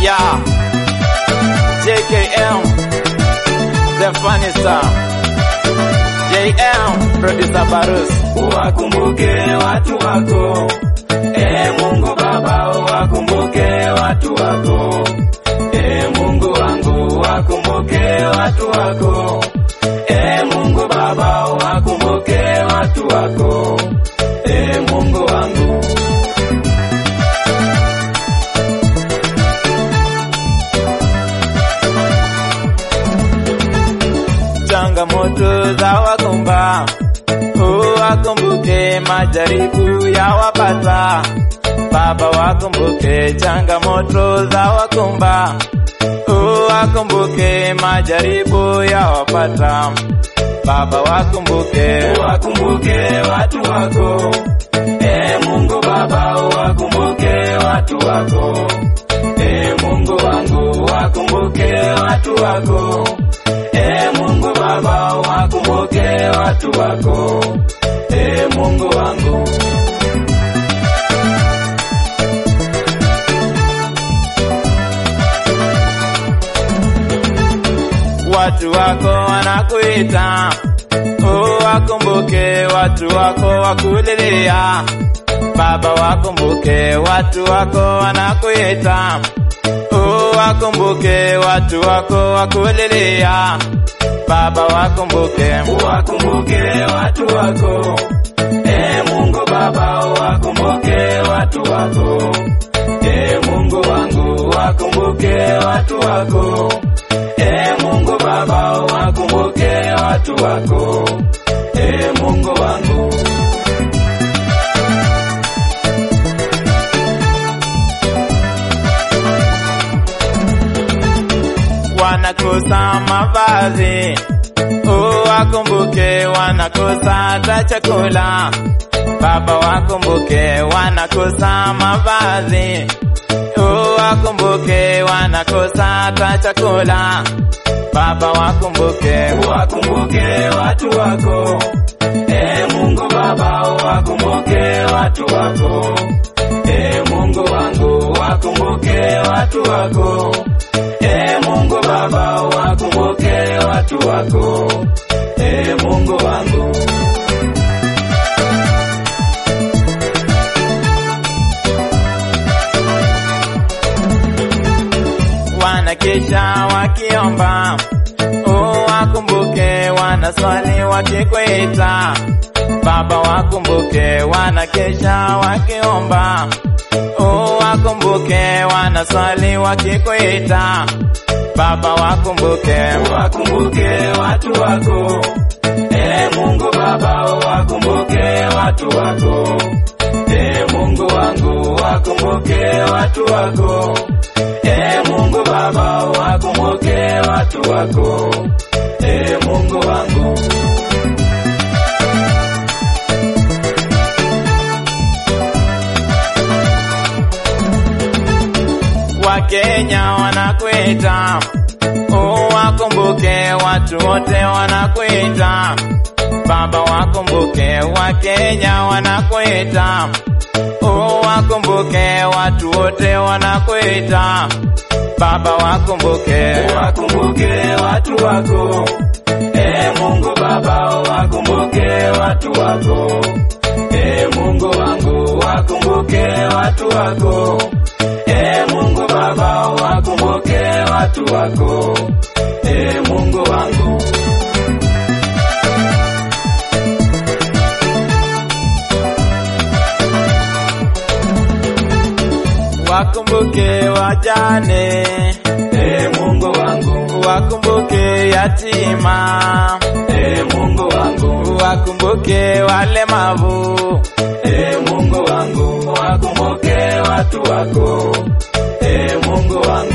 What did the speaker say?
Yeah. JKM. The funny star. JM. Producer Barus. Wakumbuke watu wako, e Mungu Baba, wakumbuke watu wako, e Mungu wangu, wakumbuke watu wako, e Mungu Baba, wakumbuke watu wako, e Mungu wangu. Changamoto za wakumba, wakumbuke majaribu ya wapata. Baba wakumbuke changamoto za wakumba, wakumbuke majaribu ya wapata. Baba wakumbuke, Wakumbuke watu wako, e Mungu Baba, wakumbuke watu wako, e Mungu wangu, wakumbuke watu wako, e Mungu Baba, wakumbuke watu wako, e Mungu wangu. watu wako wanakuita, wakumbuke watu wako wakulilia. Baba wakumbuke watu wako wanakuita, wakumbuke watu wako wakulilia. Baba wakumbuke, Wakumbuke watu wako, e Mungu Baba, wakumbuke watu wako, e Mungu wangu, wakumbuke watu wako, e Mungu Baba, wakumbuke watu wako, e Mungu wangu. wanakosa mavazi, wakumbuke wanakosa hata chakula. Baba wakumbuke wanakosa mavazi, wakumbuke wanakosa hata chakula. Baba wakumbuke, Wakumbuke watu wako, e Mungu Baba, wakumbuke watu wako, e Mungu wangu, wakumbuke watu wako, e Mungu Baba, wakumbuke watu wako, e Mungu wangu. wanakesha wakiomba, wakumbuke wanaswali wakikwita. Baba wakumbuke wanakesha wakiomba, wakumbuke wanaswali wakikwita. Baba wakumbuke, Wakumbuke watu wako, e Mungu Baba, wakumbuke watu wako, e Mungu wangu, wakumbuke watu wako, e Mungu Baba, wakumbuke watu wako, e Mungu wangu. Wakenya wanakuita, wakumbuke watu wote wanakuita. Baba wakumbuke, Wakenya wanakuita, wakumbuke watu wote wanakuita. Baba wakumbuke, Wakumbuke watu wako, e Mungu Baba, wakumbuke watu wako, e Mungu wangu, wakumbuke watu wako, e Mungu Baba, wakumbuke watu wako, e Mungu wangu. wakumbuke wajane, E Mungu wangu, wakumbuke yatima, e Mungu wangu, wakumbuke walemavu. e Mungu wangu, wakumbuke watu wako, e Mungu wangu.